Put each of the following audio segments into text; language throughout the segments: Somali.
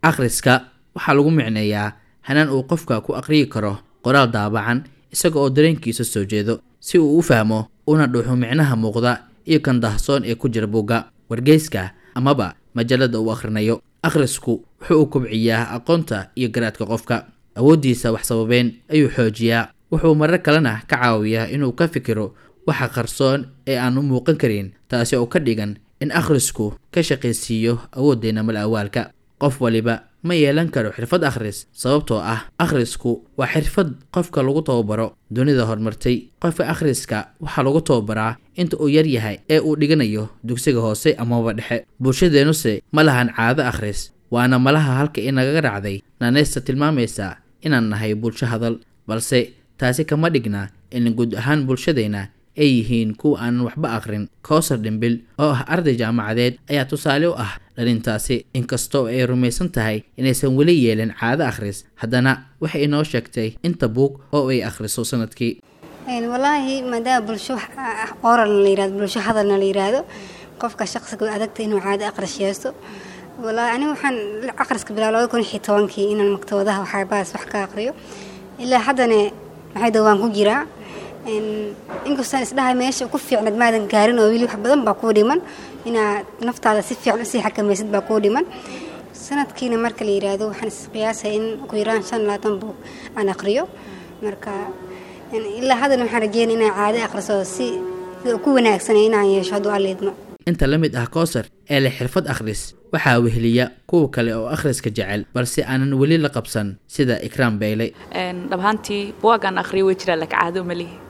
akhriska waxaa lagu micneeyaa hanaan uu qofka ku aqriyi karo qoraal daabacan isaga oo dareenkiisa soo jeedo si uu u fahmo una dhuuxo micnaha muuqda iyo kan dahsoon ee ku jira buugga wargeyska amaba majalada uu akhrinayo akhrisku wuxuu u kobciyaa aqoonta iyo garaadka qofka awooddiisa wax sababeen ayuu xoojiyaa wuxuu marar kalena ka caawiyaa inuu ka fikiro waxa qarsoon ee aan u muuqan karin taasi oo ka dhigan in akhrisku ka shaqaysiiyo awooddeena mal awaalka qof waliba ma yeelan karo xirfad akhris sababtoo ah akhrisku waa xirfad qofka lagu tababaro dunida horumartay qofka akhriska waxaa lagu tababaraa inta uu yar yahay ee uu dhiganayo dugsiga hoose amaba dhexe bulshadeennuse ma lahan caado akhris waana malaha halka inagaga dhacday naaneysta tilmaamaysa inaan nahay bulsho hadal balse taasi kama dhigna in guud ahaan bulshadeenna ay yihiin kuwa aanan waxba akhrin kowsar dhimbil oo ah arday jaamacadeed ayaa tusaale u ah dhalintaasi inkastoo ay rumaysan tahay inaysan weli yeelin caado akhris haddana waxay inoo sheegtay inta buug oo ay akhriso sanadkii walaahi maadaama bulsho oralna la yirahdo bulsho hadalna la yiraahdo qofka shaqsiga way adagta inuu caado akhris yeesto walaahi aniga waxaan akhriska bilaa labada kun iyo tobankii inaan maktabadaha waxyaabahaas wax ka akhriyo ilaa haddana maxay dawaan ku jiraa inkastaan isdhahay meesha ku fiicnad maadan gaarin oo weli wax badan baa kuu dhiman inaad naftaada si fiican usii xakamaysid baa kuu dhiman sanadkiina marka la yiraahdo waxaan isqiyaasaya in ugu yaraan shan labaatan buug aan aqriyo marka ilaa haddana waxaan rajeynaya inaan caado aqriso si ku wanaagsanay inaan yeesho hadduu alliidmo inta la mid ah kowsar ee leh xirfad akhris waxaa weheliya kuwa kale oo akhriska jecel balse aanan weli la qabsan sida ikraam beyle dhabahaantii buwaagaan akhriyo way jiraan laka caado ma lihi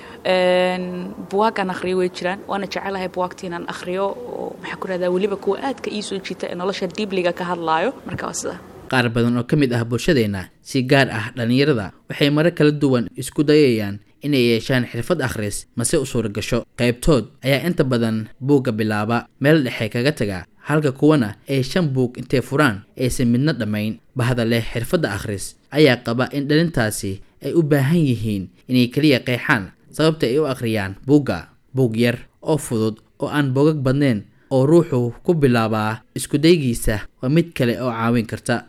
buwaagaan akhriyo way jiraan waana jecelahay buwaagta inaan akhriyo oo maxaa ku rahdaa weliba kuwa aadka ii soo jiita ee nolosha diibliga ka hadlaayo marka waa sida qaar badan oo ka mid ah bulshadeenna si gaar ah dhallinyarada waxay marar kala duwan isku dayayaan inay yeeshaan xirfad akhris mase u suura gasho qaybtood ayaa inta badan buugga bilaaba meel dhexe kaga taga halka kuwana ay shan buug intay furaan aysan midna dhammayn bahda leh xirfadda akhris ayaa qaba in dhalintaasi ay u baahan yihiin inay keliya qeexaan sababta ay u akhriyaan buugga buug yar oo fudud oo aan bogag badnayn oo ruuxu ku bilaabaa iskudaygiisa waa mid kale oo caawin karta